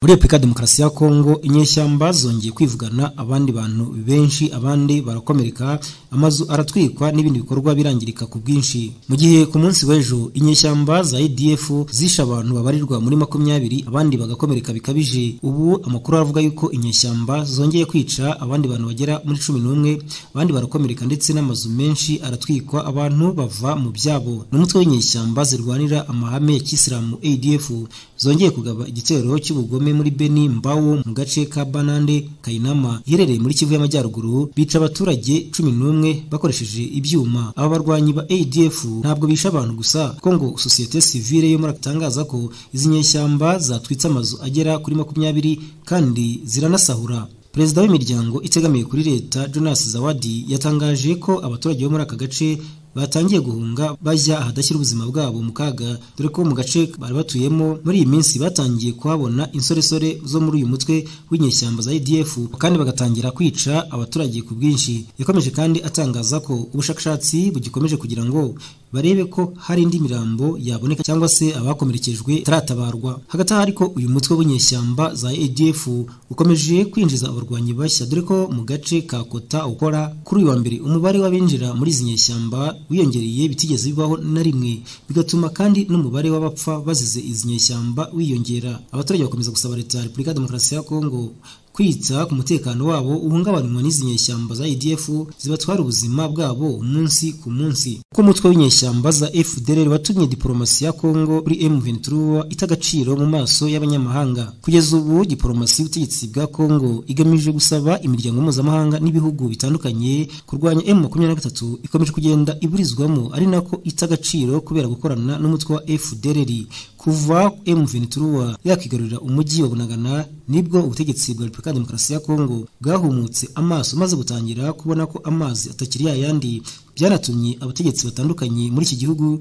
Muri Repubulika ya Demokarasi ya Kongo inyeshyamba zongeye kwivugana abandi bantu benshi abandi barakomereka amazu aratwikwa n'ibindi bikorwa birangirika ku bwinshi mu gihe ku munsi w'ejo inyeshyamba za ADF zishe abantu babarirwa muri makumyabiri abandi bagakomereka bikabije ubu amakuru aravuga yuko inyeshyamba zongeye kwica abandi bantu bagera muri cumi n'umwe abandi barakomereka ndetse n'amazu menshi aratwikwa abantu bava mu byabo ni umutwe w'inyeshyamba zirwanira amahame ya kisilamu ADF zongeye kugaba igitero cy'ubugome muri Beni Mbawo mu gace ka Banande Kainama iherereye muri Kivu y'Amajyaruguru bica abaturage cumi n'umwe bakoresheje ibyuma aba barwanyi ba ADF ntabwo bisha abantu gusa kuko ngo sosiyete sivile yo muri atangaza ko izi nyeshyamba zatwitse amazu agera kuri makumyabiri kandi ziranasahura Perezida w'imiryango itegamiye kuri leta Jonas Zawadi yatangaje ko abaturage bo muri aka gace batangiye guhunga bajya ahadashyira ubuzima bwabo mu kaga dore ko mu gace bari batuyemo muri iyi minsi batangiye kuhabona insoresore zo muri uyu mutwe w'inyeshyamba za ADF kandi bagatangira kwica abaturage ku bwinshi yakomeje kandi atangaza ko ubushakashatsi bugikomeje kugira ngo barebe ko hari indi mirambo yaboneka cyangwa se abakomerekejwe itaratabarwa hagati aho ariko uyu mutwe w'inyeshyamba za ADF ukomeje kwinjiza abarwanyi bashya dore ko mu gace ka Kota ukora kuri uyu wa mbere umubare w'abinjira muri izi nyeshyamba wiyongereye bitigeze bibaho na rimwe bigatuma kandi n'umubare w'abapfa bazize izi nyeshyamba wiyongera abaturage bakomeza gusaba leta ya repubulika ya demokarasi ya kongo kwita ku mutekano wabo uhungabanywa n'izi nyeshyamba za ADF zibatwara ubuzima bwabo umunsi ku munsi kuko umutwe w'inyeshyamba za FDLR watumye diplomasi ya Kongo kuri M23 ita agaciro mu maso y'abanyamahanga kugeza ubu diplomasi y'ubutegetsi bwa Kongo igamije gusaba imiryango mpuzamahanga n'ibihugu bitandukanye kurwanya M23 ikomeje kugenda iburizwamo ari nako ita agaciro kubera gukorana n'umutwe wa FDLR kuva M23 yakigarurira umujyi wa Bunagana nibwo ubutegetsi bwa Repubulika Demokarasi ya Kongo bwahumutse amaso maze gutangira kubona ko amazi atakiri yayandi byanatumye abategetsi batandukanye muri iki gihugu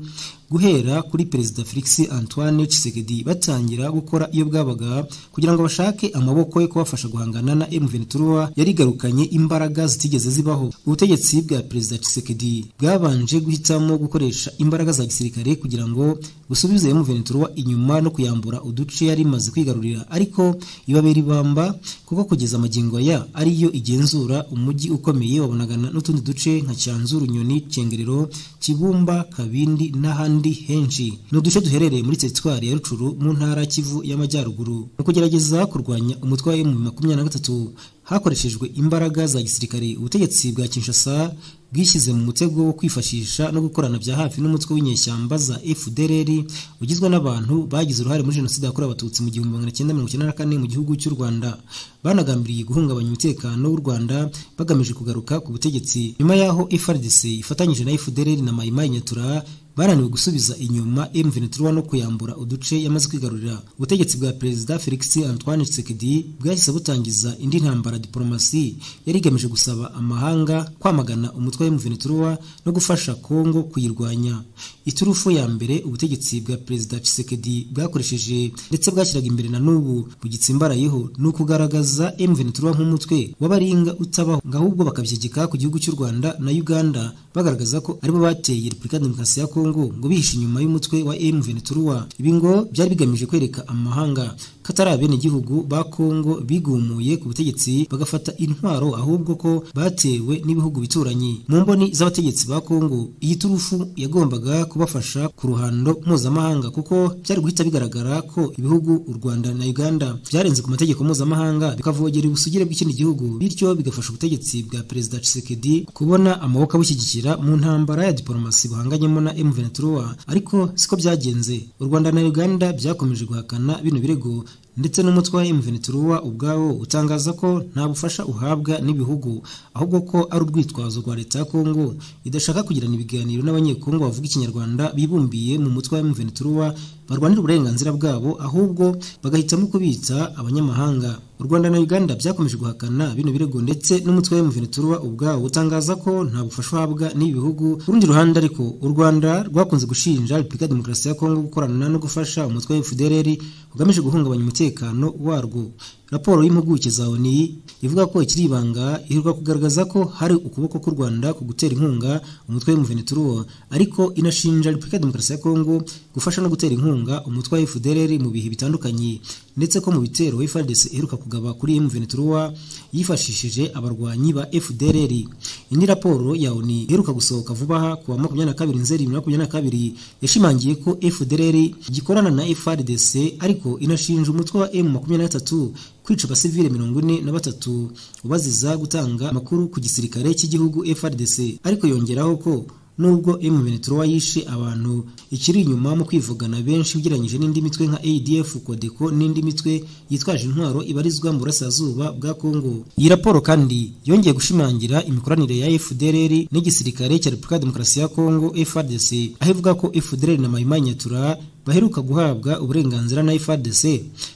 guhera kuri Perezida Felix Antoine Tshisekedi batangira gukora iyo bwabaga kugira ngo bashake amaboko yo kubafasha guhangana na M23 yarigarukanye imbaraga zitigeze zibaho ubutegetsi bwa Perezida Tshisekedi bwabanje guhitamo gukoresha imbaraga za gisirikare kugira ngo busubize M23 inyuma no kuyambura uduce yari imaze kwigarurira ariko ibabera ibamba kuko kugeza magingo ya ariyo igenzura umujyi ukomeye wabonagana n'utundi duce nka Cyanzuru Nyoni Cyengerero Kibumba Kabindi n'ahandi henshi ni uduce duherereye muri teritwari ya Rucuru mu ntara Kivu y'Amajyaruguru mu kugerageza kurwanya umutwe wa M23 hakoreshejwe imbaraga za gisirikare ubutegetsi bwa Kinshasa bwishyize mu mutego wo kwifashisha no gukorana bya hafi n'umutwe w'inyeshyamba za FDLR ugizwe n'abantu bagize uruhare muri jenoside yakorewe abatutsi mu gihumbi magana cyenda mirongo icyenda na kane mu gihugu cy'u Rwanda banagambiriye guhungabanya umutekano w'u Rwanda bagamije kugaruka ku butegetsi nyuma y'aho FARDC ifatanyije na FDLR na Mai Mai Nyatura bananiwe gusubiza inyuma M23 no kuyambura uduce yamaze kwigarurira ubutegetsi bwa perezida Felix Antoine Tshisekedi bwahise butangiza indi ntambara diplomasi yari igamije gusaba amahanga kwamagana umutwe wa M23 no gufasha Kongo kuyirwanya iturufu ya mbere ubutegetsi bwa perezida Tshisekedi bwakoresheje ndetse bwashyiraga imbere na n'ubu bugitsimbarayeho ni ukugaragaza M23 nk'umutwe w'abaringa utabaho ngahubwo bakabyegeka ku gihugu cy'u Rwanda na Uganda bagaragaza ko aribo bateye Repubulika Demokarasi ya Kongo ngo bihishe inyuma y'umutwe wa M23 ibi ngo byari bigamije kwereka amahanga ko atari abenegihugu ba Kongo bigumuye ku butegetsi bagafata intwaro ahubwo ko batewe n'ibihugu bituranyi mu mboni z'abategetsi ba Kongo iyi turufu yagombaga kubafasha ku ruhando mpuzamahanga kuko byari guhita bigaragara ko ibihugu u Rwanda na Uganda byarenze ku mategeko mpuzamahanga bikavogera ubusugire bw'ikindi gihugu bityo bigafasha ubutegetsi bwa Perezida Tshisekedi kubona amaboko abushyigikira mu ntambara ya diplomasi buhanganyemo na M23 ariko siko byagenze u Rwanda na Uganda byakomeje guhakana bino birego ndetse n'umutwe wa M23 ubwawo utangaza ko nta bufasha uhabwa n'ibihugu ahubwo ko ari urwitwazo rwa leta ya Kongo idashaka kugirana ibiganiro n'abanyekongo bavuga ikinyarwanda bibumbiye mu mutwe wa M23 barwanira uburenganzira bwabo ahubwo bagahitamo kubitsa abanyamahanga u Rwanda na Uganda byakomeje guhakana bino birego ndetse n'umutwe wa M23 ubwawo utangaza ko nta bufasha uhabwa n'ibihugu ku rundi ruhande ariko u Rwanda rwakunze gushinja Repubulika ya Demokarasi ya Kongo gukorana no gufasha umutwe wa FDLR ugamije guhungabanya umutekano warwo raporo y'impuguke za ONU ivuga ko ikiri ibanga iheruka kugaragaza ko hari ukuboko k'u Rwanda ku gutera inkunga umutwe w'umuvenituruwo ariko inashinja Repubulika ya Demokarasi ya Kongo gufasha no gutera inkunga umutwe wa FDLR mu bihe bitandukanye ndetse ko mu bitero FARDC iheruka kugaba kuri M23 yifashishije abarwanyi ba FDLR iyi ni raporo ya ONU iheruka gusohoka vuba aha ku wa 22 Nzeri 2022 yashimangiye ko FDLR gikorana na FARDC ariko inashinja umutwe wa M23 kwica abasivile mirongo ine na batatu ubaziza gutanga amakuru ku gisirikare cy'igihugu FRDC ariko yongeraho ko nubwo M23 yishe abantu ikiri inyuma mu kwivugana benshi ugereranyije n'indi mitwe nka ADF Codeco n'indi mitwe yitwaje intwaro ibarizwa mu burasirazuba bwa Kongo iyi raporo kandi yongeye gushimangira imikoranire ya FDLR n'igisirikare cya Repubulika ya Demokarasi ya Kongo FRDC aho ivuga ko FDLR na Maimai Nyatura baheruka guhabwa uburenganzira na FARDC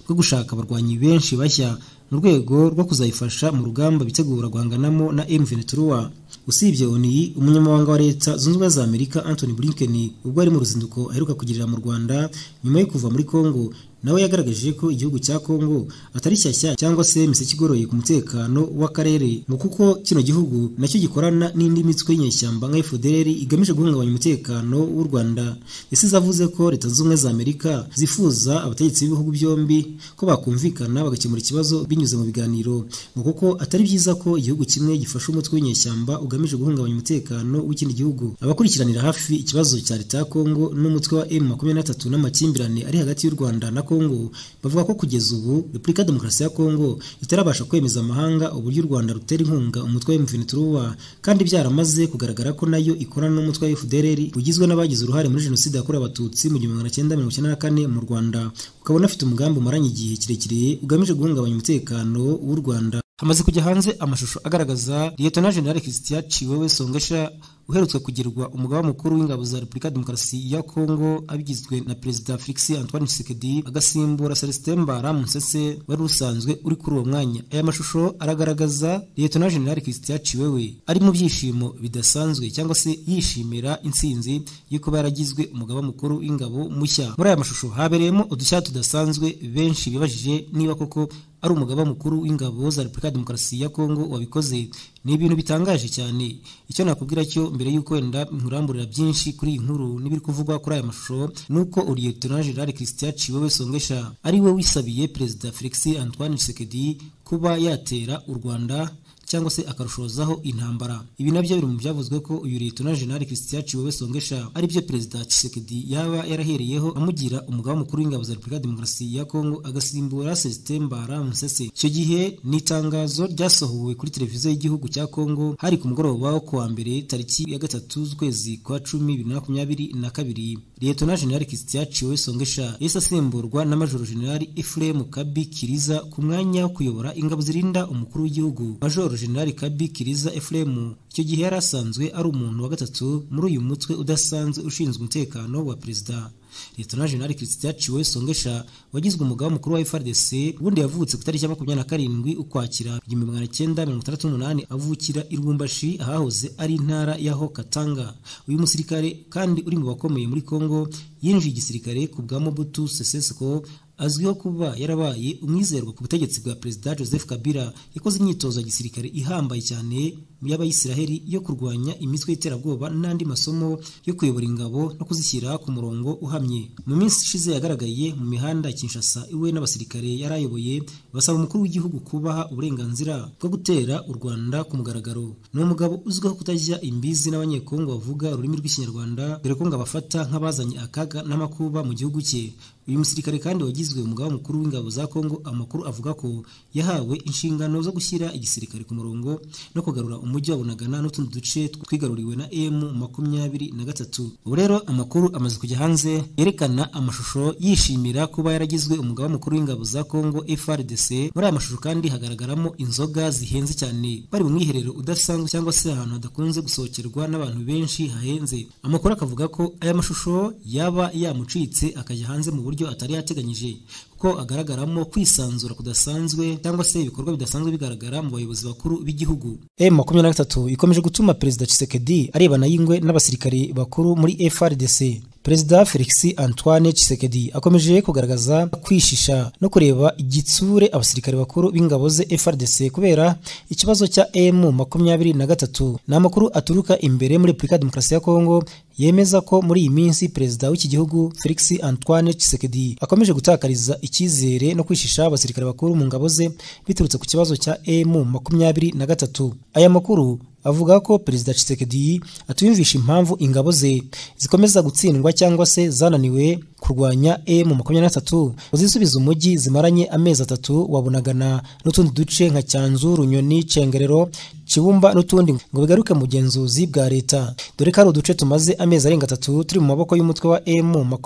bwo gushaka abarwanyi benshi bashya mu rwego rwo kuzayifasha mu rugamba bitegura guhanganamo na M23 usibye ONU umunyamabanga wa leta zunze ubumwe za Amerika Anthony Blinken ubwo ari mu ruzinduko aheruka kugirira mu Rwanda nyuma yo kuva muri Congo nawe yagaragaje ko igihugu cya Kongo atari shyashya cyangwa se imiseke igoroye ku mutekano w'akarere ngo kuko kino gihugu nacyo gikorana n'indi mitwe y'inyeshyamba nka FDLR igamije guhungabanya umutekano w'u Rwanda yasize avuze ko leta zunze ubumwe za Amerika zifuza abategetsi b'ibihugu byombi ko bakumvikana bagakemura ikibazo binyuze mu biganiro ngo kuko atari byiza ko igihugu kimwe gifasha umutwe w'inyeshyamba ugamije guhungabanya umutekano w'ikindi gihugu abakurikiranira hafi ikibazo cya leta ya Kongo n'umutwe wa M23 n'amakimbirane ari hagati y'u Rwanda na Kongo bavuga ko kugeza ubu Repubulika ya Demokarasi ya Kongo itarabasha kwemeza amahanga uburyo u Rwanda rutera inkunga umutwe w'imviniturwa kandi byaramaze kugaragara ko nayo ikorana n'umutwe wa FDLR ugizwe n'abagize uruhare muri jenoside yakorewe abatutsi mu 1994 mu Rwanda ukabona afite umugambi umaranye igihe kirekire ugamije guhungabanya umutekano w'u Rwanda hamaze kujya hanze amashusho agaragaza Lieutenant General Christian Chiwewe Songesha uherutse kugirwa umugaba mukuru w'ingabo za Repubulika ya Demokarasi ya Kongo abigizwe na Perezida Felix Antoine Tshisekedi agasimbura Celestin Mbara Musese wari usanzwe uri kuri uwo mwanya aya mashusho aragaragaza Lieutenant General Christian Chiwewe ari mu byishimo bidasanzwe cyangwa se yishimira intsinzi y'uko baragizwe umugaba mukuru w'ingabo mushya muri aya mashusho habereyemo udushya tudasanzwe benshi bibajije niba koko ari umugaba mukuru w'ingabo za Repubulika ya Demokarasi ya Kongo wabikoze ni ibintu bitangaje cyane icyo nakubwira cyo mbere y'uko wenda nkuramburira byinshi kuri iyi nkuru n'ibiri kuvugwa kuri aya mashusho nuko Lieutenant General Christian Chiwewe Songesha ari we wisabiye Perezida Felix Antoine Tshisekedi kuba yatera u Rwanda cyangwa se akarushozaho intambara ibi nabyo biri mu byavuzwe ko uyu Lieutenant General Christian Chiwewe Songesha ari byo Perezida Tshisekedi yaba yarahereyeho amugira umugaba mukuru w'ingabo za Repubulika ya Demokarasi ya Kongo agasimbura Celestin Mbara Musese icyo gihe ni itangazo ryasohowe kuri televiziyo y'igihugu cya Kongo hari ku mugoroba wo kuwa mbere tariki ya gatatu z'ukwezi kwa cumi bibiri na makumyabiri na kabiri Lieutenant General Christian Chiwewe Songesha yahise asimburwa na Major General Ephraim Kabi Kiriza ku mwanya wo kuyobora ingabo zirinda umukuru w'igihugu Major General Kabi Kiriza Ephraim icyo gihe yari asanzwe ari umuntu wa gatatu muri uyu mutwe udasanzwe ushinzwe umutekano wa perezida Lieutenant General Christian Chiwewe Songesha wagizwe umugaba mukuru wa FARDC ubundi yavutse ku itariki ya makumyabiri na karindwi ukwakira igihumbi magana cyenda mirongo itandatu n'umunani avukira i Lubumbashi ahahoze ari intara y'aho Katanga uyu musirikare kandi uri mu bakomeye muri Congo yinjiye igisirikare ku bwa Mobutu Sese Seko azwiho kuba yarabaye umwizerwa ku butegetsi bwa perezida Joseph Kabila yakoze imyitozo ya gisirikare ihambaye cyane y'abayisiraheli yo kurwanya imitwe y'iterabwoba n'andi masomo yo kuyobora ingabo no kuzishyira ku murongo uhamye mu minsi ishize yagaragaye mu mihanda ya Kinshasa iwe n'abasirikare yari ayoboye basaba umukuru w'igihugu kubaha uburenganzira bwo gutera u Rwanda ku mugaragaro ni umugabo uzwiho kutajya imbizi n'abanyekongo bavuga ururimi rw'ikinyarwanda dore ko ngo abafata nk'abazanye akaga n'amakuba mu gihugu cye uyu musirikare kandi wagizwe umugaba mukuru w'ingabo za Kongo amakuru avuga ko yahawe inshingano zo gushyira igisirikare ku murongo no kugarura umujyi wa Bunagana n'utundi duce twigaruriwe na M makumyabiri na gatatu ubu rero amakuru amaze kujya hanze yerekana amashusho yishimira kuba yaragizwe umugaba mukuru w'ingabo za Kongo FARDC muri aya mashusho kandi hagaragaramo inzoga zihenze cyane bari mu mwiherero udasanzwe cyangwa se ahantu hadakunze gusohokerwa n'abantu benshi hahenze amakuru akavuga ko aya mashusho yaba yamucitse akajya hanze mu buryo atari yateganyije kuko agaragaramo kwisanzura kudasanzwe cyangwa se ibikorwa bidasanzwe bigaragara mu bayobozi bakuru b'igihugu M23 ikomeje gutuma Perezida Tshisekedi arebana y'ingwe n'abasirikare bakuru muri FRDC perezida felix antoine Tshisekedi akomeje kugaragaza kwishisha no kureba igitsure abasirikare bakuru b'ingabo ze FRDC kubera ikibazo cya M makumyabiri na gatatu ni amakuru aturuka imbere muri Repubulika ya Demokarasi ya Kongo yemeza ko muri iyi minsi perezida w'iki gihugu Felix Antoine Tshisekedi akomeje gutakariza icyizere no kwishisha abasirikare bakuru mu ngabo ze biturutse ku kibazo cya M makumyabiri na gatatu aya makuru avuga ko perezida Tshisekedi atuyumvisha impamvu ingabo ze zikomeza gutsindwa cyangwa se zananiwe kurwanya M23 uzisubiza umujyi zimaranye amezi atatu wabunagana n'utundi duce nka Cyanzu, Runyoni, Cengerero, Kibumba n'utundi ngo bigaruke mu bugenzuzi bwa leta dore ko ari uduce tumaze amezi arenga atatu turi mu maboko y'umutwe wa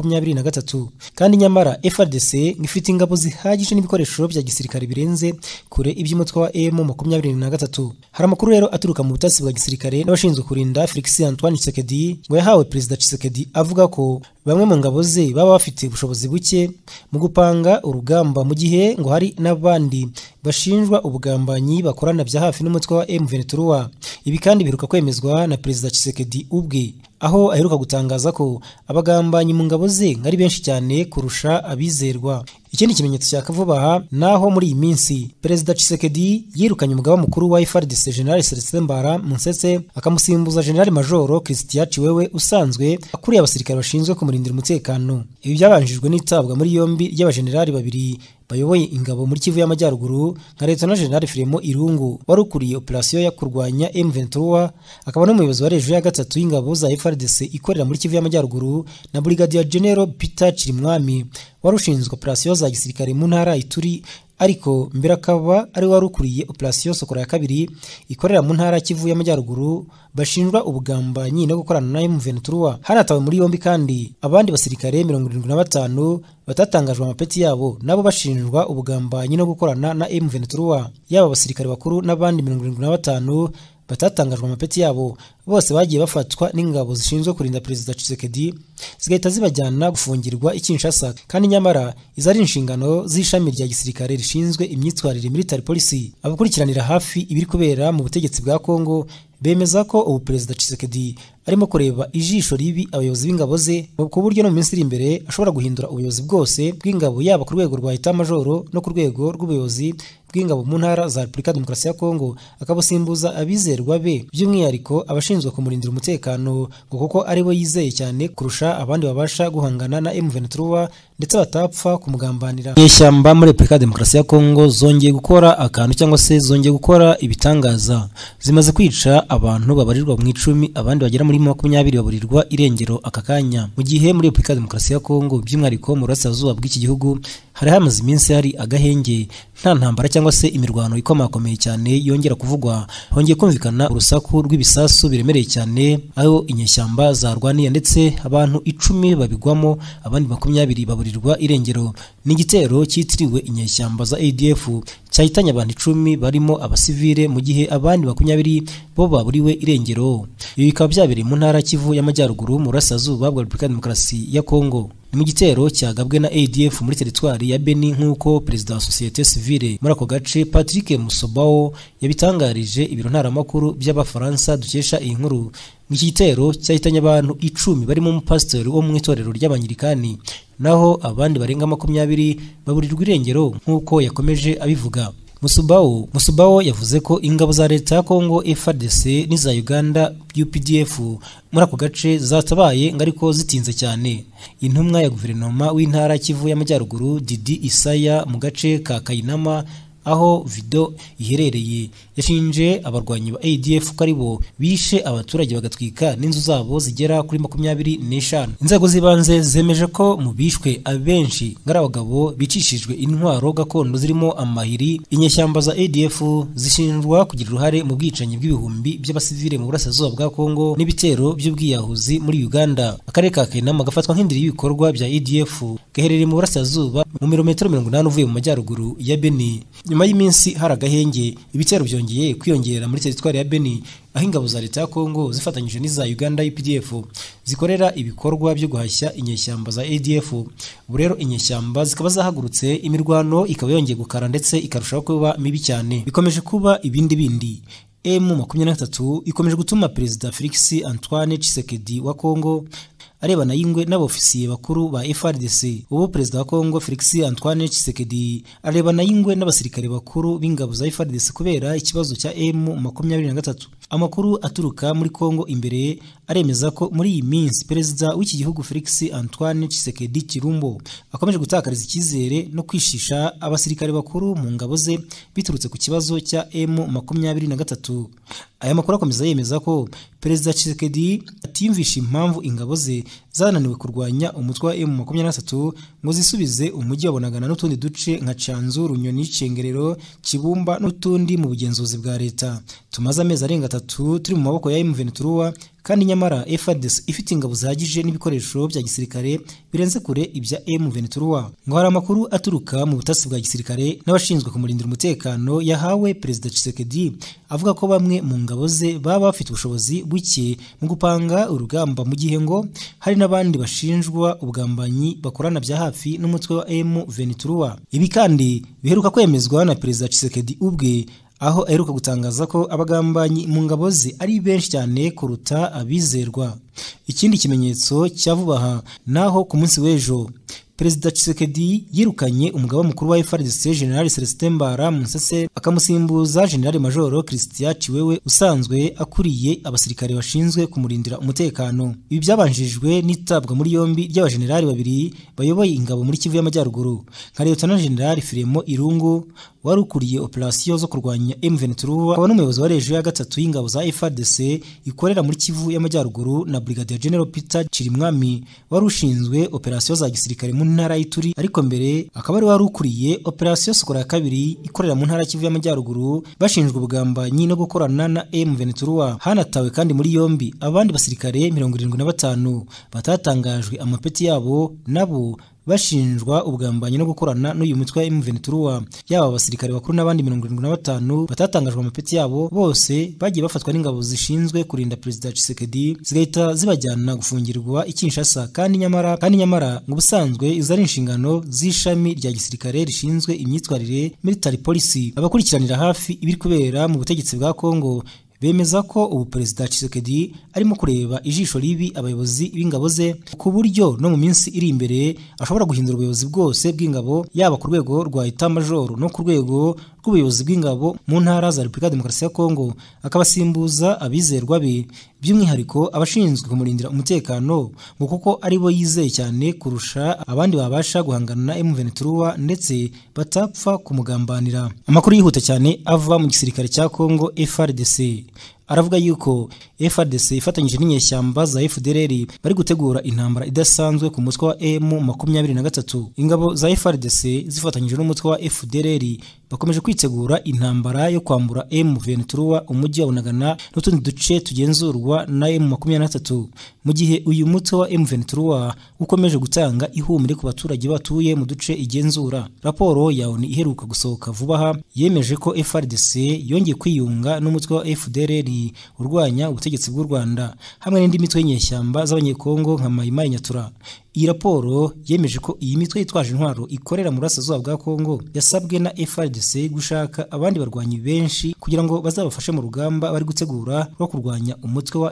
M23 kandi nyamara FRDC ifite ingabo zihagije n'ibikoresho bya gisirikare birenze kure iby'umutwe wa M23 hari amakuru rero aturuka mu ubutasi bwa gisirikare n'abashinzwe kurinda Felix Antoine Tshisekedi ngo yahawe perezida Tshisekedi avuga ko bamwe mu ngabo ze baba bafite ubushobozi buke mu gupanga urugamba mu gihe ngo hari n'abandi bashinjwa ubugambanyi bakorana bya hafi n'umutwe wa M23 ibi kandi biheruka kwemezwa na perezida Tshisekedi ubwe aho aheruka gutangaza ko abagambanyi mu ngabo ze ari benshi cyane kurusha abizerwa ikindi kimenyetso cya kavuba aha naho muri iyi minsi perezida Tshisekedi yirukanye umugaba mukuru wa FARDC General Celestin Mbara Munsese akamusimbuza General Major Christian Chiwewe usanzwe akuriye abasirikare bashinzwe kumurindira umutekano ibi byabanjijwe n'itabwa muri yombi ry'abajenerali babiri bayoboye ingabo muri Kivu y'Amajyaruguru nka Lieutenant General Fremo Irungu wari ukuriye operasiyo yo kurwanya M23 akaba n'umuyobozi wa rejo ya gatatu y'ingabo za FARDC ikorera muri Kivu y'Amajyaruguru na Brigadier General Peter Chirimwami wari ushinzwe operasiyo za gisirikare mu ntara Ituri ariko mbere akaba ari wari ukuriye operasiyo Sokora ya kabiri ikorera mu ntara Kivu y'Amajyaruguru bashinjwa ubugambanyi no gukorana na M23 hanatawe muri yombi kandi abandi basirikare 75 batatangajwe amapeti yabo nabo bashinjwa ubugambanyi no gukorana na M23 yaba abasirikare bakuru n'abandi 75 batatangajwe amapeti yabo bose bagiye bafatwa n'ingabo zishinzwe kurinda perezida Tshisekedi zigahita zibajyana gufungirwa i Kinshasa kandi nyamara izo ari inshingano z'ishami rya gisirikare rishinzwe imyitwarire military policy abakurikiranira hafi ibiri kubera mu butegetsi bwa Kongo bemeza ko ubu perezida Tshisekedi arimo kureba ijisho ribi abayobozi b'ingabo ze ku buryo no mu minsi iri imbere ashobora guhindura ubuyobozi bwose bw'ingabo yaba ku rwego rwa etamajoro no ku rwego rw'ubuyobozi bw'ingabo mu ntara za Repubulika ya Demokarasi ya Kongo akabusimbuza abizerwa be by'umwihariko abashinzwe kumurindira umutekano ngo kuko ari bo yizeye cyane kurusha abandi babasha guhangana na M23 ndetse batapfa kumugambanira inyeshyamba muri Repubulika ya Demokarasi ya Kongo zongeye gukora akantu cyangwa se zongeye gukora ibitangaza zimaze kwica abantu babarirwa mu icumi abandi bagera muri makumyabiri baburirwa irengero aka kanya mu gihe muri Repubulika ya Demokarasi ya Kongo by'umwihariko mu burasirazuba bw'iki gihugu hari hamaze iminsi hari agahenge nta ntambara cyangwa se imirwano ikomakomeye cyane yongera kuvugwa hongeye kumvikana urusaku rw'ibisasu biremereye cyane aho inyeshyamba zarwaniye ndetse abantu icumi babigwamo abandi makumyabiri baburirwa irengero ni igitero cyitiriwe inyeshyamba za ADF cyahitanye abantu icumi barimo abasivile mu gihe abandi makumyabiri bo baburiwe irengero ibi bikaba byabereye mu ntara Kivu y'Amajyaruguru mu burasirazuba bwa Repubulika ya Demokarasi ya Kongo ni mu gitero cyagabwe na ADF muri teritwari ya Beni nk'uko perezida wa sosiyete sivile muri ako gace Patrick Musobao yabitangarije ibiro ntaramakuru by'abafaransa dukesha iyi nkuru iki gitero cyahitanye abantu icumi barimo umupasitori wo mu itorero ry'abanyirikani naho abandi barenga makumyabiri baburirwa irengero nk'uko yakomeje abivuga Musubawo Musubawo yavuze ko ingabo za leta ya Kongo FARDC n'iza Uganda UPDF muri ako gace zatabaye ngo ariko zitinze cyane intumwa ya guverinoma w'intara Kivu y'Amajyaruguru Didi Isaya mu gace ka Kayinama aho video iherereye yashinje abarwanyi ba ADF ko ari bo bishe abaturage bagatwika n'inzu zabo zigera kuri makumyabiri n'eshanu inzego z'ibanze zemeje ko mu bishwe abenshi ngari abagabo bicishijwe intwaro gakondo zirimo amahiri inyeshyamba za ADF zishinjwa kugira uruhare mu bwicanyi bw'ibihumbi by'abasivile mu burasirazuba bwa Kongo n'ibitero by'ubwiyahuzi muri Uganda akarere ka Kenama gafatwa nk'indiri y'ibikorwa bya ADF gaherereye mu burasirazuba mu mirometero mirongo inani uvuye mu majyaruguru ya Beni nyuma y'iminsi hari agahenge ibitero byongeye kwiyongera muri teritwari ya Beni aho ingabo za leta ya Kongo zifatanyije n'iza Uganda UPDF zikorera ibikorwa byo guhashya inyeshyamba za ADF ubu rero inyeshyamba zikaba zahagurutse imirwano ikaba yongeye gukara ndetse ikarushaho kuba mibi cyane bikomeje kuba ibindi bindi M23 ikomeje gutuma perezida Felix Antoine Tshisekedi wa Kongo arebana y'ingwe n'abofisiye bakuru ba FRDC ubu perezida wa Kongo Felix Antoine Tshisekedi arebana y'ingwe n'abasirikare bakuru b'ingabo za FRDC kubera ikibazo cya M23 amakuru aturuka muri Kongo imbere aremeza ko muri iyi minsi perezida w'iki gihugu Felix Antoine Tshisekedi Kirumbo akomeje gutakariza icyizere no kwishisha abasirikare bakuru mu ngabo ze biturutse ku kibazo cya M23 aya makuru akomeza yemeza ko perezida Tshisekedi atiyumvisha impamvu ingabo ze zananiwe kurwanya umutwe wa M23 ngo zisubize umujyi wa Bunagana n'utundi duce nka Canzu, Runyoni, Cengerero, Kibumba n'utundi mu bugenzuzi bwa leta tumaze amezi arenga atatu turi mu maboko ya M23 kandi nyamara FARDC ifite ingabo zihagije n'ibikoresho bya gisirikare birenze kure ibya M23 ngo hari amakuru aturuka mu butasi bwa gisirikare n'abashinzwe kumurindira umutekano yahawe perezida Tshisekedi avuga ko bamwe mu ngabo ze baba bafite ubushobozi buke mu gupanga urugamba mu gihe ngo hari n'abandi bashinjwa ubugambanyi bakorana bya hafi n'umutwe wa M23 ibi kandi biheruka kwemezwa na perezida Tshisekedi ubwe aho aheruka gutangaza ko abagambanyi mu ngabo ze ari benshi cyane kuruta abizerwa ikindi kimenyetso cya vuba aha naho ku munsi w'ejo Perezida Tshisekedi yirukanye umugaba mukuru wa FARDC General Celestin Mbara Munsese akamusimbuza General Major Christian Chiwewe usanzwe akuriye abasirikare bashinzwe kumurindira umutekano. Ibi byabanjijwe n'itabwa muri yombi ry'abajenerali babiri bayoboye ingabo muri Kivu y'Amajyaruguru nka Lieutenant General Firemo Irungu wari ukuriye operasiyo zo kurwanya M23 akaba n'umuyobozi wa rejo ya gatatu y'ingabo za FARDC ikorera muri Kivu y'Amajyaruguru na Brigadier General Peter Chirimwami wari ushinzwe operasiyo za gisirikare mu ntara y'Ituri ariko mbere akaba ari wari ukuriye operasiyo Sokola ya kabiri ikorera mu ntara ya Kivu y'Amajyaruguru bashinjwe ubugambanyi no gukorana na M23 hanatawe kandi muri yombi abandi basirikare 75 batatangajwe amapeti yabo nabo bashinjwa ubugambanyi no gukorana n'uyu mutwe wa M23 yaba abasirikare bakuru n'abandi 75 batatangajwe amapeti yabo bose bagiye bafatwa n'ingabo zishinzwe kurinda perezida Tshisekedi zigahita zibajyana gufungirwa i Kinshasa kandi nyamara kandi nyamara ngo ubusanzwe izo ari inshingano z'ishami rya gisirikare rishinzwe imyitwarire military policy abakurikiranira hafi ibiri kubera mu butegetsi bwa Kongo bemeza ko ubu perezida Tshisekedi arimo kureba ijisho ribi abayobozi b'ingabo ze ku buryo no mu minsi iri imbere ashobora guhindura ubuyobozi bwose bw'ingabo yaba ku rwego rwa eta majoro no ku rwego rw'ubuyobozi bw'ingabo mu ntara za Repubulika ya Demokarasi ya Kongo akabasimbuza abizerwa be by'umwihariko abashinzwe kumurindira umutekano ngo kuko ari bo yizeye cyane kurusha abandi babasha guhangana na M23 ndetse batapfa kumugambanira amakuru yihuta cyane ava mu gisirikare cya Kongo FARDC aravuga yuko FARDC ifatanyije n'inyeshyamba za FDLR bari gutegura intambara idasanzwe ku mutwe wa M23 ingabo za FARDC zifatanyije n'umutwe wa FDLR bakomeje kwitegura intambara yo kwambura M23 umujyi wa Bunagana n'utundi duce tugenzurwa na M23 mu gihe uyu mutwe wa M23 ukomeje gutanga ihumure ku baturage batuye mu duce igenzura raporo ya ONU iheruka gusohoka vuba aha yemeje ko FARDC yongeye kwiyunga n'umutwe wa FDLR urwanya ubutegetsi bw'u Rwanda hamwe n'indi mitwe y'inyeshyamba z'abanyekongo nka Maimai Nyatura iyi raporo yemeje ko iyi mitwe yitwaje intwaro ikorera mu burasirazuba bwa Kongo yasabwe na FARDC gushaka abandi barwanyi benshi kugira ngo bazabafashe mu rugamba bari gutegura rwo kurwanya umutwe wa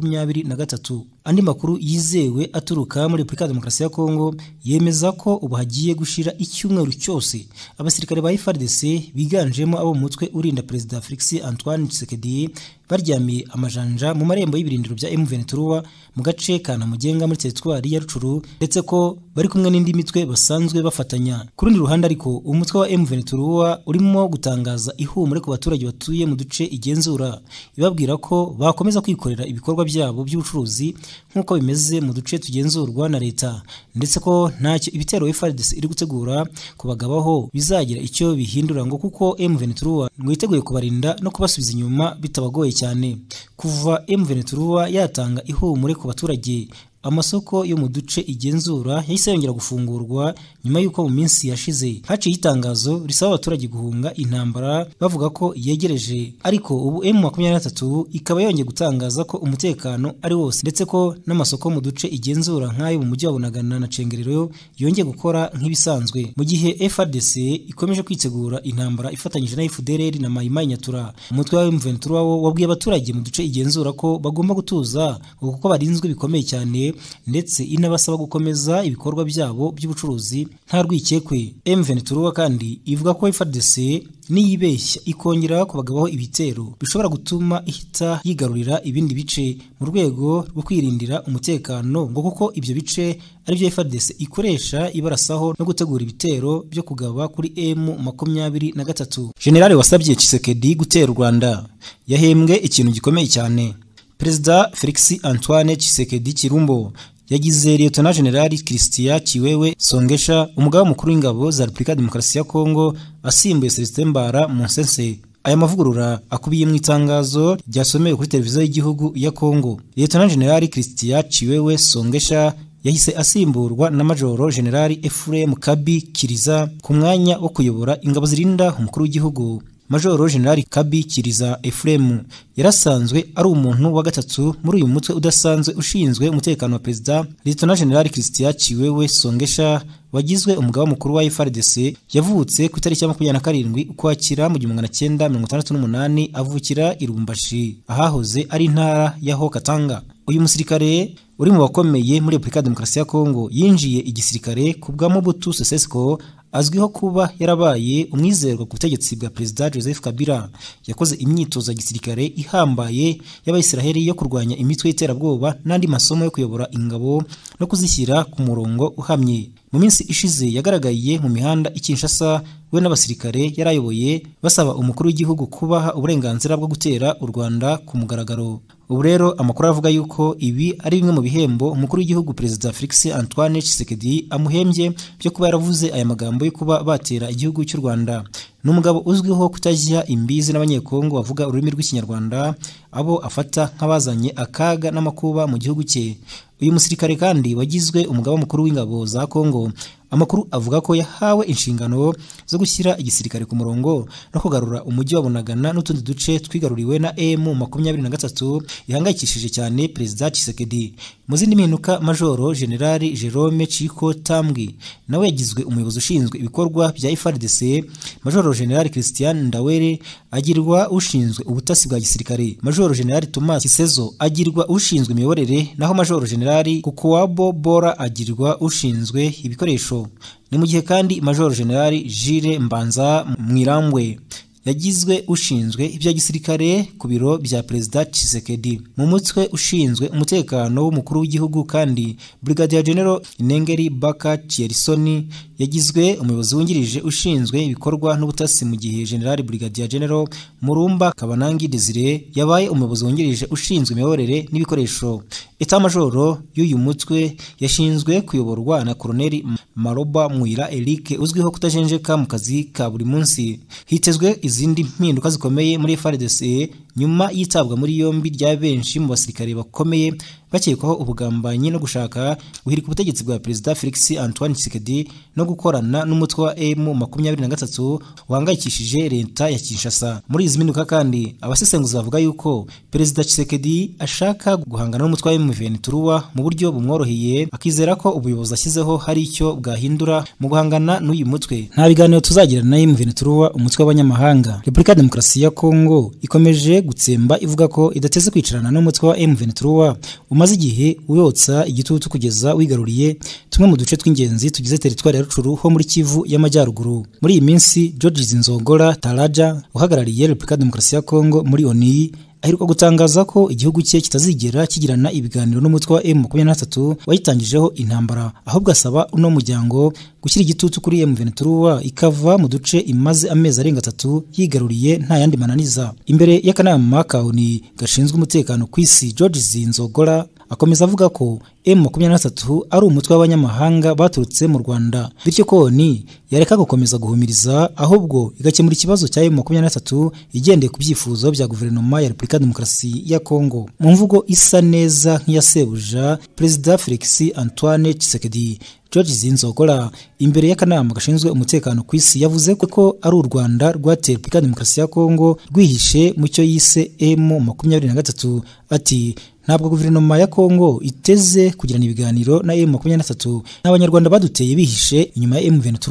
M23 andi makuru yizewe aturuka muri Repubulika ya Demokarasi ya Kongo yemeza ko ubu hagiye gushira icyumweru cyose abasirikare ba FARDC biganjemo abo mutwe urinda Perezida Felix Antoine Tshisekedi baryamiye amajanja mu marembo y'ibirindiro bya M23 mu gace ka Namugenga muri teritwari ya Rucuru ndetse ko bari kumwe n'indi mitwe basanzwe bafatanya ku rundi ruhande ariko umutwe wa M23 urimo gutangaza ihumure ku baturage batuye mu duce igenzura ibabwira ko bakomeza kwikorera ibikorwa byabo by'ubucuruzi nk'uko bimeze mu duce tugenzurwa na leta ndetse ko ntacyo ibitero FARDC iri gutegura kubagabaho bizagira icyo bihindura ngo kuko M23 ngo yiteguye kubarinda no kubasubiza inyuma bitabagoye cyane kuva M23 yatanga ihumure ku baturage amasoko yo mu duce igenzura yahise yongera gufungurwa nyuma y'uko mu minsi yashize haciye itangazo risaba abaturage guhunga intambara bavuga ko yegereje ariko ubu M23 ikaba yongeye gutangaza ko umutekano ari wose ndetse ko n'amasoko mu duce igenzura nk'ayo mu mujyi wa Bunagana na Cengerero yongeye gukora nk'ibisanzwe mu gihe FARDC ikomeje kwitegura intambara ifatanyije na FDLR na Maimai Nyatura umutwe wa M23 wabwiye abaturage mu duce igenzura ko bagomba gutuza kuko barinzwe bikomeye cyane ndetse inabasaba gukomeza ibikorwa byabo by'ubucuruzi nta rwikekwe M23 kandi ivuga ko FARDC niyibeshya ikongera kubagabaho ibitero bishobora gutuma ihita yigarurira ibindi bice mu rwego rwo kwirindira umutekano ngo kuko ibyo bice ari byo FARDC ikoresha ibarasaho no gutegura ibitero byo kugaba kuri M makumyabiri na gatatu General wasabye Tshisekedi gutera u Rwanda yahembwe ikintu gikomeye cyane Perezida Felix Antoine Tshisekedi Kirumbo yagize Lieutenant General Christian Kiwewe Songesha umugaba mukuru w'ingabo za Repubulika Demokarasi ya Kongo asimbuye Celestin Mbara Monsese aya mavugurura akubiye mu itangazo ryasomewe kuri televiziyo y'igihugu ya Kongo Lieutenant General Christian Kiwewe Songesha yahise asimburwa na Majoro General Ephraim Kabi Kiriza ku mwanya wo kuyobora ingabo zirinda umukuru w'igihugu Majoro General Kabi Kiriza Ephraim yarasanzwe ari umuntu wa gatatu muri uyu mutwe udasanzwe ushinzwe umutekano wa Perezida Lieutenant General Christian Chiwewe Songesha wagizwe umugaba mukuru wa FARDC yavutse ku itariki ya makumyabiri na karindwi ukwakira mu gihumbi magana cyenda mirongo itandatu n'umunani avukira i Lubumbashi ahahoze ari intara ya Haut-Katanga uyu musirikare uri mu bakomeye muri Repubulika ya Demokarasi ya Kongo yinjiye igisirikare ku bwa Mobutu Sese Seko azwiho kuba yarabaye umwizerwa ku butegetsi bwa Perezida Joseph Kabila yakoze imyitozo ya gisirikare ihambaye y'Abayisiraheli yo kurwanya imitwe y'iterabwoba n'andi masomo yo kuyobora ingabo no kuzishyira ku murongo uhamye mu minsi ishize yagaragaye mu mihanda i Kinshasa we n'abasirikare yarayoboye basaba umukuru w'igihugu kubaha uburenganzira bwo gutera u Rwanda ku mugaragaro ubu rero amakuru avuga yuko ibi ari bimwe mu bihembo umukuru w'igihugu Perezida Felix Antoine Tshisekedi amuhembye byo kuba yaravuze aya magambo yo kuba batera igihugu cy'u Rwanda ni umugabo uzwiho kutajya imbizi n'abanyekongo bavuga ururimi rw'ikinyarwanda abo afata nk'abazanye akaga n'amakuba mu gihugu cye uyu musirikare kandi wagizwe umugaba mukuru w'ingabo za Kongo amakuru avuga ko yahawe inshingano zo gushyira igisirikare ku murongo no kugarura umujyi wa Bunagana n'utundi duce twigaruriwe na M makumyabiri na gatatu ihangayikishije cyane Perezida Tshisekedi mu zindi mpinduka Majoro Generali Jerome Chiko Tambwe nawe yagizwe umuyobozi ushinzwe ibikorwa bya FARDC Majoro Generali Christian Ndawere agirwa ushinzwe ubutasi bwa gisirikare Majoro Generali Thomas Kisezo agirwa ushinzwe imiyoborere naho Majoro Generali Kukuwabo Bora agirwa ushinzwe ibikoresho ni mu gihe kandi Major General Jire Mbanza Mwirambwe yagizwe ushinzwe ibya gisirikare ku biro bya Perezida Tshisekedi mu mutwe ushinzwe umutekano w'umukuru w'igihugu kandi Brigadier General Nengeri Baka Tyersoni yagizwe umuyobozi wungirije ushinzwe ibikorwa n'ubutasi mu gihe General Brigadier General Murumba Kabanangi Desire yabaye umuyobozi wungirije ushinzwe imiyoborere n'ibikoresho Eta majoro y'uyu mutwe yashinzwe kuyoborwa na Koloneli Maroba Mwira Eric uzwiho kutajenjeka mu kazi ka buri munsi hitezwe izindi mpinduka zikomeye muri FARDC nyuma yitabwa muri yombi rya benshi mu basirikare bakomeye bakekwaho ubugambanyi no gushaka guhirika ubutegetsi bwa Perezida Felix Antoine Tshisekedi no gukorana n'umutwe wa M23 wahangayikishije leta ya Kinshasa muri izi mpinduka kandi abasesenguzi bavuga yuko Perezida Tshisekedi ashaka guhangana n'umutwe wa M23 mu buryo bumworoheye akizera ko ubuyobozi ashyizeho hari icyo bwahindura mu guhangana n'uyu mutwe nta biganiro tuzagirana na M23 umutwe w'abanyamahanga Repubulika ya Demokarasi ya Kongo ikomeje gutsemba ivuga ko idateze kwicarana n'umutwe wa M23 umaze igihe uyotsa igitutu kugeza wigaruriye tumwe mu duce tw'ingenzi tugize teritwari ya Rucuru ho muri Kivu y'Amajyaruguru muri iyi minsi George Zinzongora Taraja uhagarariye Repubulika ya Demokarasi ya Kongo muri ONU aheruka gutangaza ko igihugu cye kitazigera kigirana ibiganiro n'umutwe wa M23 wayitangijeho intambara ahubwo asaba uno muryango gushyira igitutu kuri M23 ikava mu duce imaze amezi arenga atatu yigaruriye nta yandi mananiza imbere y'akanama ka ONU gashinzwe umutekano ku isi George Zinzogora akomeza avuga ko M23 ari umutwe w'abanyamahanga baturutse mu Rwanda bityo ko ONU yareka gukomeza guhumiriza ahubwo igakemura ikibazo cya M23 igendeye ku byifuzo bya guverinoma ya Repubulika ya Demokarasi ya Kongo mu mvugo isa neza nk'iya sebuja Perezida Felix Antoine Tshisekedi George Zinzogora imbere y'akanama gashinzwe umutekano ku isi yavuze ko ari u Rwanda rwateye Repubulika ya Demokarasi ya Kongo rwihishe mu cyo yise M makumyabiri na gatatu ati ntabwo guverinoma ya Kongo iteze kugirana ibiganiro na M23 n'abanyarwanda baduteye bihishe inyuma ya M23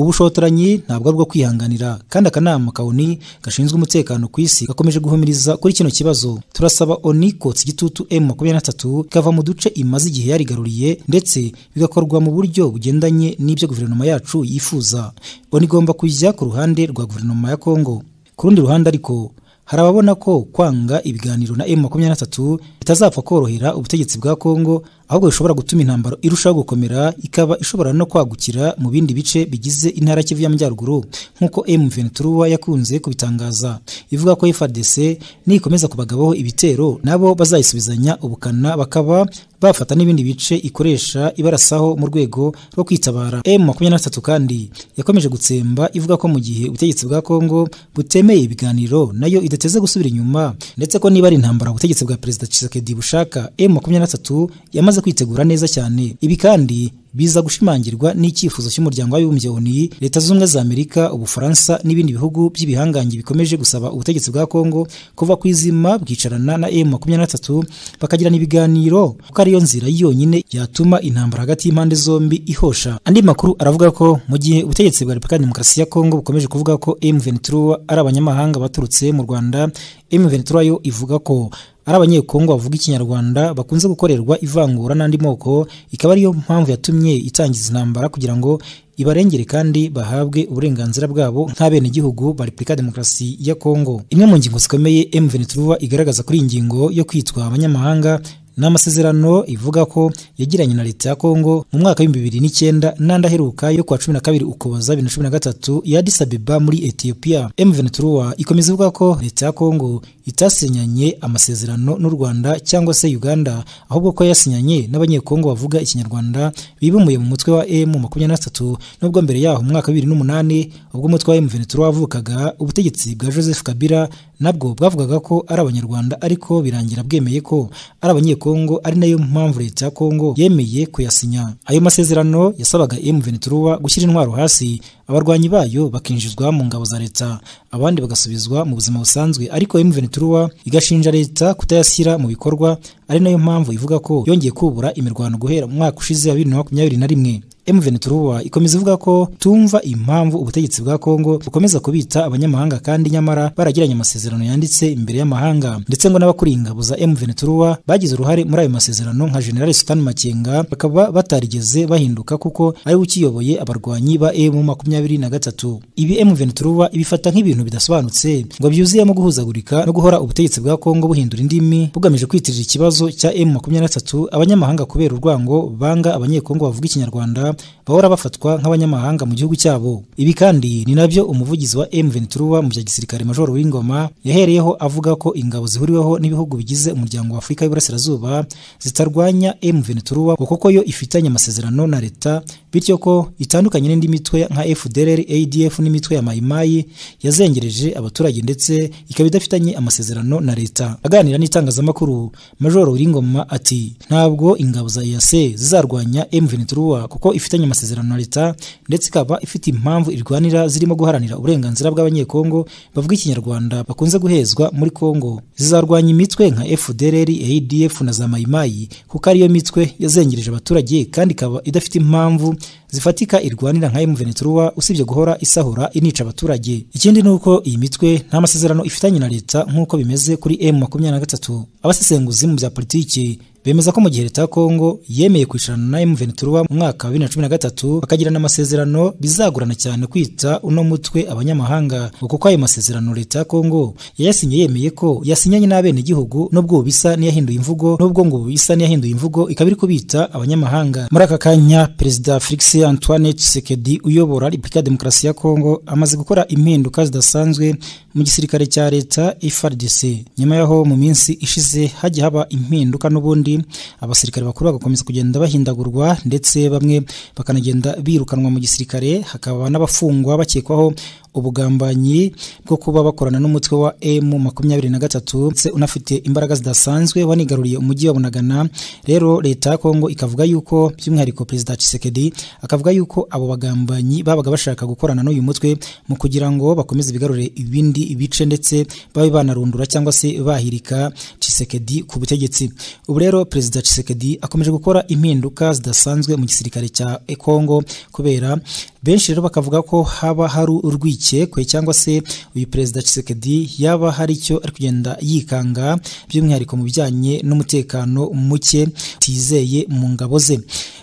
ubushotoranyi ntabwo ari ubwo kwihanganira kandi akanama ka ONU gashinzwe umutekano ku isi gakomeje guhumiriza kuri kino kibazo turasaba ONU kotsa igitutu M23 ikava mu duce imaze igihe yarigaruriye ndetse bigakorwa mu buryo bugendanye n'ibyo guverinoma yacu yifuza ONU igomba kujya ku ruhande rwa guverinoma ya Kongo ku rundi ruhande ariko hari ababona ko kwanga ibiganiro na M23 bitazapfa korohera ubutegetsi bwa Kongo ahubwo bishobora gutuma intambara irushaho gukomera ikaba ishobora no kwagukira mu bindi bice bigize intara Kivu y'Amajyaruguru nk'uko M23 yakunze kubitangaza ivuga ko FARDC nikomeza kubagabaho ibitero nabo bazayisubizanya ubukana bakaba bafata n'ibindi bice ikoresha ibarasaho mu rwego rwo kwitabara M23 kandi yakomeje gutsemba ivuga ko mu gihe ubutegetsi bwa Kongo butemeye ibiganiro nayo idateze gusubira inyuma ndetse ko niba ari intambara ubutegetsi bwa Perezida Tshisekedi bushaka M23 yamaze kwitegura neza cyane ibi kandi biza gushimangirwa n'icyifuzo cy'umuryango w'abibumbye ONU Leta z'ubumwe za Amerika ubufaransa n'ibindi bihugu by'ibihangange bikomeje gusaba ubutegetsi bwa Kongo kuva ku izima bwicarana na M23 bakagirana ibiganiro kuko ariyo nzira yonyine yatuma intambara hagati y'impande zombi ihosha andi makuru aravuga ko mu gihe ubutegetsi bwa Repubulika ya Demokarasi ya Kongo bukomeje kuvuga ko M23 ari abanyamahanga baturutse mu Rwanda M23 yo ivuga ko ari abanyekongo bavuga ikinyarwanda bakunze gukorerwa ivangura n'andi moko ikaba ariyo mpamvu yatumye itangiza intambara kugira ngo ibarengere kandi bahabwe uburenganzira bwabo nk'abenegihugu ba Repubulika ya Demokarasi ya Kongo imwe mu ngingo zikomeye M23 igaragaza kuri iyi ngingo yo kwitwa abanyamahanga ni amasezerano ivuga ko yagiranye na leta ya Kongo mu mwaka w'ibihumbi bibiri n'icyenda n'andi aheruka yo kuwa cumi na kabiri ukuboza bibiri na cumi na gatatu ya Addis Abeba muri Ethiopia M23 ikomeza ivuga ko leta ya Kongo itasinyanye amasezerano n'u Rwanda cyangwa se Uganda ahubwo ko yasinyanye n'abanyekongo bavuga ikinyarwanda bibumuye mu mutwe wa M23 nubwo mbere yaho mu mwaka wa 2008 ubwo umutwe wa M23 wavukaga ubutegetsi bwa Joseph Kabila nabwo bwavugaga ko ari abanyarwanda ariko birangira bwemeye ko ari abanyekongo ari nayo mpamvu leta ya Kongo yemeye kuyasinya ayo masezerano yasabaga M23 gushyira intwaro hasi abarwanyi bayo bakinjizwa mu ngabo za leta abandi bagasubizwa mu buzima busanzwe ariko M23 igashinja leta kutayashyira mu bikorwa ari nayo mpamvu ivuga ko yongeye kubura imirwano guhera mu mwaka ushize wa bibiri na makumyabiri na rimwe M23 ikomeza ivuga ko tumva impamvu ubutegetsi bwa Kongo bukomeza kubita abanyamahanga kandi nyamara baragiranye amasezerano yanditse imbere y'amahanga ndetse ngo n'abakuriye ingabo za M23 bagize uruhare muri ayo masezerano nka General Sultan Makenga bakaba batarigeze bahinduka kuko ari we ukiyoboye abarwanyi ba M23 ibi M23 ibifata nk'ibintu bidasobanutse ngo byuzuyemo guhuzagurika no guhora ubutegetsi bwa Kongo buhindura indimi bugamije kwitirira ikibazo cya M23 abanyamahanga kubera urwango banga abanyekongo bavuga ikinyarwanda bahora bafatwa nk'abanyamahanga mu gihugu cyabo ibi kandi ni nabyo umuvugizi wa M23 mu bya gisirikare Major Wingoma yahereyeho avuga ko ingabo zihuriweho n'ibihugu bigize umuryango wa Afurika y'Iburasirazuba zitarwanya M23 kuko yo ifitanye amasezerano na leta bityo ko itandukanye n'indi mitwe nka FDLR ADF n'imitwe ya Maimai yazengereje abaturage ndetse ikaba idafitanye amasezerano na leta aganira n'itangazamakuru Major Wingoma ati ntabwo ingabo za EAC zizarwanya M23 kuko ifitanye amasezerano na leta ndetse ikaba ifite impamvu irwanira zirimo guharanira uburenganzira bw'abanyekongo bavuga ikinyarwanda bakunze guhezwa muri Kongo zizarwanya imitwe nka FDLR ADF na za Maimai kuko ariyo mitwe yazengereje abaturage kandi ikaba idafite impamvu zifatika irwanira nka M23 usibye guhora isahura inica abaturage ikindi nuko iyi mitwe nta masezerano ifitanye na leta nkuko bimeze kuri M23 abasesenguzi mu bya politiki bemeza ko mu gihe leta ya Kongo yemeye kwicarana na M23 mu mwaka wa 2013 bakagirana amasezerano bizagorana cyane kwita uno mutwe abanyamahanga kuko ayo masezerano leta ya Kongo yayasinye yemeye ko yasinyanye n'abene gihugu nubwo bisa n'iyahinduye imvugo nubwo ngo bisa n'iyahinduye imvugo ikaba iri kubita abanyamahanga muri aka kanya perezida Felix Antoine Tshisekedi uyobora Repubulika ya Demokarasi ya Kongo amaze gukora impinduka zidasanzwe mu gisirikare cya leta FARDC nyuma yaho mu minsi ishize hajya haba impinduka n'ubundi abasirikare bakuru bagakomeza kugenda bahindagurwa ndetse bamwe bakanagenda birukanwa mu gisirikare hakaba n'abafungwa bakekwaho ubugambanyi bwo kuba bakorana n'umutwe wa M makumyabiri na gatatu ndetse unafite imbaraga zidasanzwe wanigaruriye umujyi wa Bunagana rero leta ya Kongo ikavuga yuko by'umwihariko perezida Tshisekedi akavuga yuko abo bagambanyi babaga bashaka gukorana n'uyu mutwe mu kugira ngo bakomeze bigarurire ibindi bice ndetse babe banarundura cyangwa se bahirika Tshisekedi ku butegetsi ubu rero perezida Tshisekedi akomeje gukora impinduka zidasanzwe mu gisirikare cya Kongo kubera benshi rero bakavuga ko haba hari urwikekwe cyangwa se uyu perezida Tshisekedi yaba hari icyo ari kugenda yikanga by'umwihariko mu bijyanye n'umutekano muke tizeye mu ngabo ze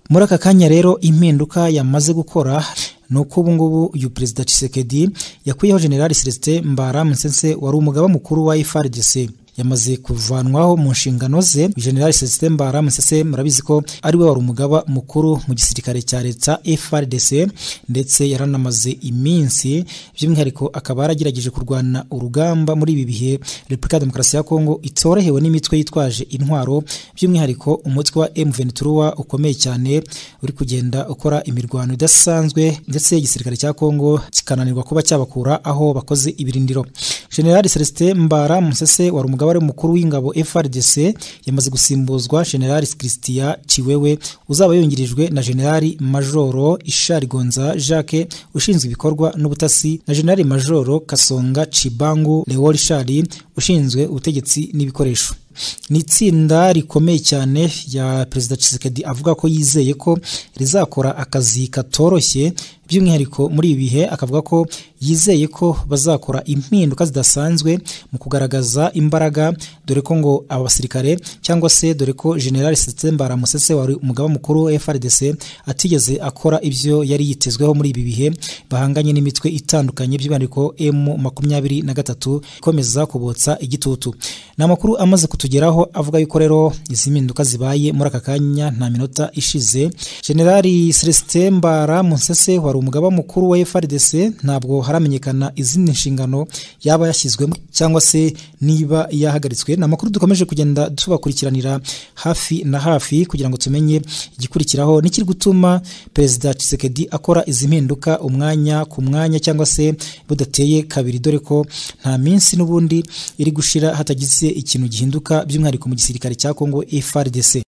muri aka kanya rero impinduka yamaze gukora ni uko ubu ngubu uyu perezida Tshisekedi yakuyeho General Celestin Mbara Musese wari umugaba mukuru wa FARDC yamaze kuvanwaho mu nshingano ze General Celestin Mbara Musese murabizi ko ari we wari umugaba mukuru mu gisirikare cya leta FRDC ndetse yaranamaze iminsi by'umwihariko akaba yaragerageje kurwana urugamba muri ibi bihe Repubulika ya Demokarasi ya Kongo itorohewe n'imitwe yitwaje intwaro by'umwihariko umutwe wa M23 ukomeye cyane uri kugenda ukora imirwano idasanzwe ndetse igisirikare cya Kongo kikananirwa kuba cyabakura aho bakoze ibirindiro General Celestin Mbara Musese wari umugaba umugabane mukuru w'ingabo FRDC yamaze gusimbuzwa General Christian Chiwewe uzaba yungirijwe na General Majoro Ishari Gonza Jacques ushinzwe ibikorwa n'ubutasi na General Majoro Kasonga Chibangu Leol Shari ushinzwe ubutegetsi n'ibikoresho ni itsinda rikomeye cyane ya perezida Tshisekedi avuga ko yizeye ko rizakora akazi katoroshye by'umwihariko muri ibi bihe akavuga ko yizeye ko bazakora impinduka zidasanzwe mu kugaragaza imbaraga dore ko ngo abasirikare cyangwa se dore ko General Setsembara Musese wari umugaba mukuru wa FRDC atigeze akora ibyo yari yitezweho muri ibi bihe bahanganye n'imitwe itandukanye by'umwihariko M23 ikomeza kubotsa igitutu ni amakuru amaze kutu tugeraho avuga yuko rero izi mpinduka zibaye muri aka kanya nta minota ishize generali Celestin Mbara Musese wari umugaba mukuru wa FRDC ntabwo haramenyekana izindi nshingano yaba yashyizwemo cyangwa se niba yahagaritswe ni amakuru dukomeje kugenda tubakurikiranira hafi na hafi kugira ngo tumenye igikurikiraho n'ikiri gutuma perezida Tshisekedi akora izi mpinduka umwanya ku mwanya cyangwa se budateye kabiri dore ko nta minsi n'ubundi iri gushira hatagize ikintu gihinduka by'umwihariko mu gisirikare cya Kongo FARDC